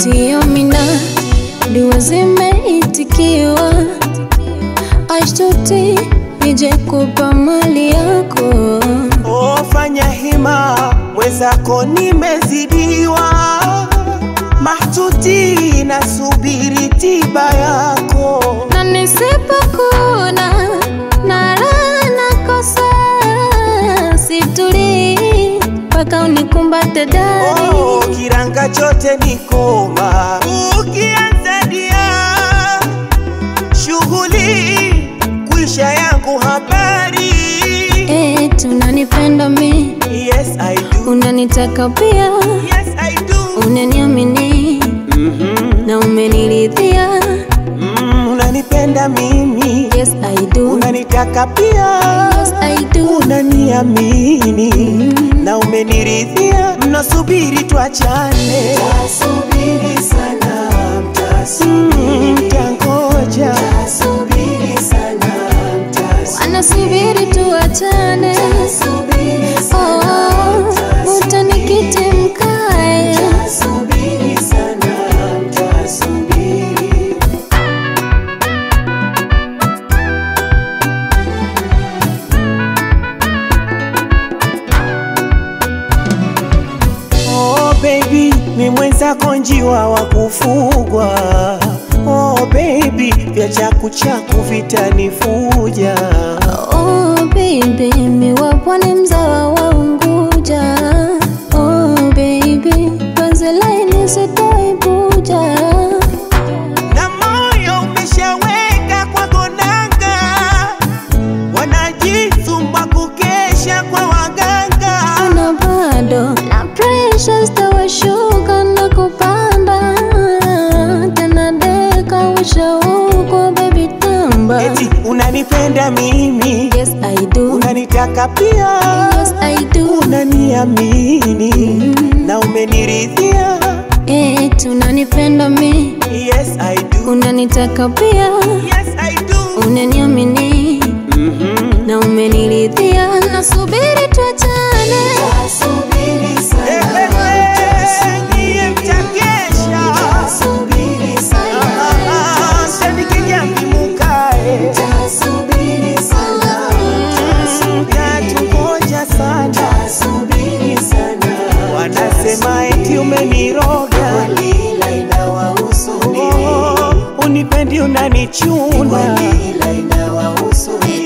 Sio mina dua zimeitikiwa, ashtuti nije kupa mali yako. Oh, fanya hima mwenzako nimezidiwa, mahtuti nasubiri tiba yako. na nisipokuna na raha nakosa, situlii mpaka unikumbate dadi. Oh, kiranga chote ni koma, ukianza dia shughuli kuisha yangu habari. Eh, tunanipenda mi, Yes I do, unanitaka pia, yes I do. unaniamini Mhm, na umeniridhia. mm, unanipenda mimi, Yes I do, unanitaka pia. yes I do. unaniamini na umeniridhia, mnasubiri tuachane, mtasubiri sana, mtasubiri, mtangoja, mtasubiri sana, Wanasubiri tuachane, oh, utanikiti mkae. mtasubiri sana, mtasubiri. Oh baby, mi mwenzako njiwa wa kufugwa. Oh baby, vya chaku chaku vitanifuja. Oh baby, mi wa pwani mzawa wa Unguja. Oh baby, penzi laini sitaibuja. Na moyo umeshaweka kwa gonanga, wanajisumba kukesha kwa waganga. na bado na pressure zitawashuka na kupanda tena, deka ushauko baby tamba. Eti unanipenda mimi, Yes I do, unanitaka pia, yes I do. unaniamini na umeniridhia. Eh, tunanipenda mi, Yes I do, unanitaka pia, yes I do. unaniamini Mhm. na umeniridhia. Nasubiri tuachane, Niye mtakesha. Ah, shandikinya mkimukae. Mtatungoja sana. Wanasema eti umeniroga. Oh, unipendi unanichuna